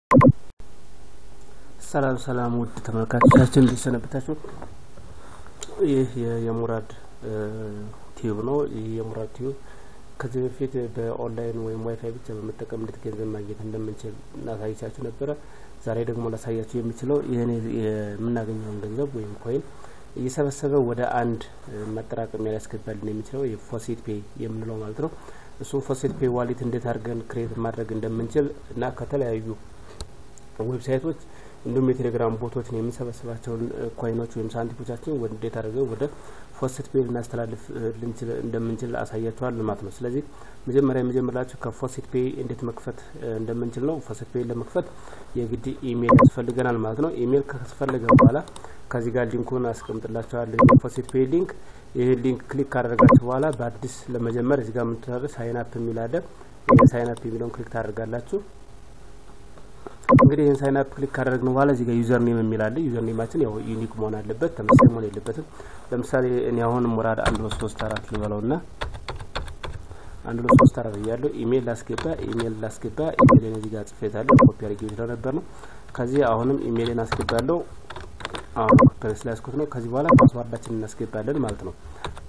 ሰላም ሰላም ውድ ተመልካቾቻችን እንዲሰነበታችሁ። ይህ የሙራድ ቲዩብ ነው። ይህ የሙራድ ቲዩብ ከዚህ በፊት በኦንላይን ወይም ዋይፋይ ብቻ በመጠቀም እንዴት ገንዘብ ማግኘት እንደምንችል እናሳይቻችሁ ነበረ። ዛሬ ደግሞ ላሳያችሁ የሚችለው ይህን የምናገኘውን ገንዘብ ወይም ኮይን እየሰበሰበ ወደ አንድ መጠራቀሚያ ሊያስገባልን የሚችለው የፎሴት ፔይ የምንለው ማለት ነው። እሱም ፎሴት ፔይ ዋሊት እንዴት አድርገን ክሬት ማድረግ እንደምንችል እና ከተለያዩ ዌብሳይቶች እንዲሁም የቴሌግራም ቦቶችን የምንሰበስባቸውን ኮይኖች ወይም ሳንቲሞቻችን እንዴት አድርገን ወደ ፎሴት ፔይ ልናስተላልፍ ልንችል እንደምንችል አሳያችኋል ማለት ነው። ስለዚህ መጀመሪያ የመጀመሪያችሁ ከፎሴት ፔይ እንዴት መክፈት እንደምንችል ነው። ፎሴት ፔይ ለመክፈት የግድ ኢሜይል ያስፈልገናል ማለት ነው። ኢሜይል ካስፈለገ በኋላ ከዚህ ጋር ሊንኩን አስቀምጥላችኋለሁ። የፎሴት ፔይ ሊንክ ይህ ሊንክ ክሊክ ካደረጋችሁ በኋላ በአዲስ ለመጀመር እዚህ ጋር የምትሰሩ ሳይን አፕ የሚል አለ። ሳይን አፕ የሚለውን ክሊክ ታደርጋላችሁ። እንግዲህ ይህን ሳይን አፕ ክሊክ ካደረግን በኋላ እዚህ ጋር ዩዘር ኔም የሚል አለ። ዩዘር ኔማችን ያው ዩኒክ መሆን አለበት፣ ተመሳሳይ መሆን የለበትም። ለምሳሌ እኔ አሁን ሙራድ አንድ ሁለት ሶስት አራት ልበለው ና አንድ ሁለት ሶስት አራት እያለሁ ኢሜይል ላስገባ ኢሜይል ላስገባ ኢሜይልን እዚህ ጋር ጽፌታለሁ። ኮፒ አድርጌ ስለነበር ነው። ከዚህ አሁንም ኢሜይልን አስገባለሁ። አሁን ስላስኩት ነው። ከዚህ በኋላ ፓስዋርዳችን እናስገባለን ማለት ነው።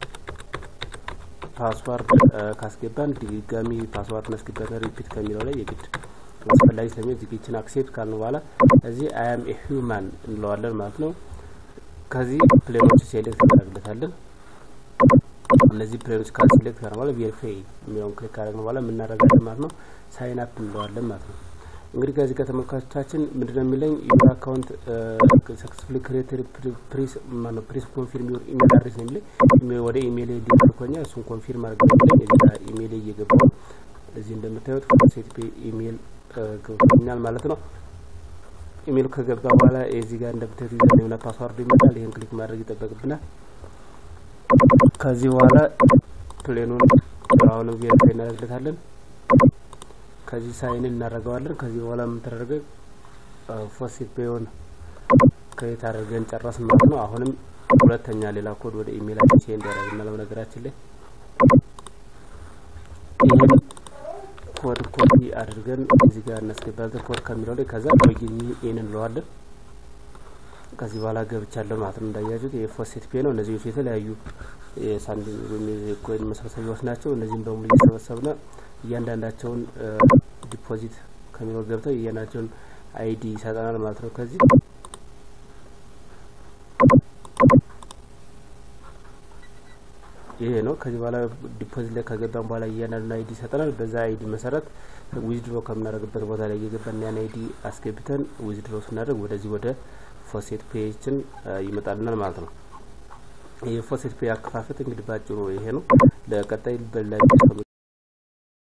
ፓስዋርድ ካስገባን ድጋሚ ፓስዋርድ እናስገባለን። ሪፒት ከሚለው ላይ የግድ አስፈላጊ ስለሚሆን ዚግችን አክሴፕት ካልን በኋላ እዚህ አያም ኤ ሂውማን እንለዋለን ማለት ነው። ከዚህ ፕሌኖች ሴሌክት እናደርግለታለን። እነዚህ ፕሌኖች ካል ሴሌክት ካልን በኋላ ቬሪፋይ የሚለውን ክሊክ ካደረግን በኋላ የምናደርጋለን ማለት ነው። ሳይን አፕ እንለዋለን ማለት ነው። እንግዲህ ከዚህ ጋር ተመልካቾቻችን ምንድነው የሚለኝ ዩር አካውንት ሰክሰስፉሊ ክሬትድ ፕሪስ ማነው ፕሪስ ኮንፊርም ዩር ኢሜል አድሬስ ነው የሚለኝ ወደ ኢሜል ሊልኮኛል። እሱን ኮንፊርም አድርገን የሚለኝ እዚህ ጋር ኢሜል እየገባው እዚህ እንደምታዩት ፎሴት ፔይ ኢሜል ገብቶኛል ማለት ነው። ኢሜል ከገባ በኋላ እዚህ ጋር እንደምታዩት ዩዘርኔምና ፓስዋርዱ ይመጣል። ይህን ክሊክ ማድረግ ይጠበቅብናል። ከዚህ በኋላ ፕሌኑን አሁንም ቬሪፋይ እናደርግለታለን። ከዚህ ሳይን እናደርገዋለን። ከዚህ በኋላ የምንተደረገ ፎሴት ፔይን ክሬት አድርገን ጨረስን ማለት ነው። አሁንም ሁለተኛ ሌላ ኮድ ወደ ኢሜይላችን ሴንድ ያደርግናል። በነገራችን ላይ ይህን ኮድ ኮፒ አድርገን እዚህ ጋር እናስገባለን። ኮድ ከሚለው ላይ ከዛ ሎጊን ኢን እንለዋለን። ከዚህ በኋላ ገብቻለሁ ማለት ነው። እንዳያችሁት የፎሴት ፔይ ነው። እነዚህ የተለያዩ የሳንቲም ወይም የኮይን መሰብሰቢያዎች ናቸው። እነዚህም በሙሉ እየሰበሰብን እያንዳንዳቸውን ዲፖዚት ከሚለው ገብተው እያንዳንዳቸውን አይዲ ይሰጠናል ማለት ነው። ከዚህ ይሄ ነው። ከዚህ በኋላ ዲፖዚት ላይ ከገባን በኋላ እያንዳንዱን አይዲ ይሰጠናል። በዛ አይዲ መሰረት ዊዝድሮ ከምናደርግበት ቦታ ላይ እየገባን ያን አይዲ አስገብተን ዊዝድሮ ስናደርግ ወደዚህ ወደ ፎሴት ፔይችን ይመጣልናል ማለት ነው። የፎሴት ፔይ አከፋፈት እንግዲህ ባጭሩ ይሄ ነው። ለቀጣይ በላይ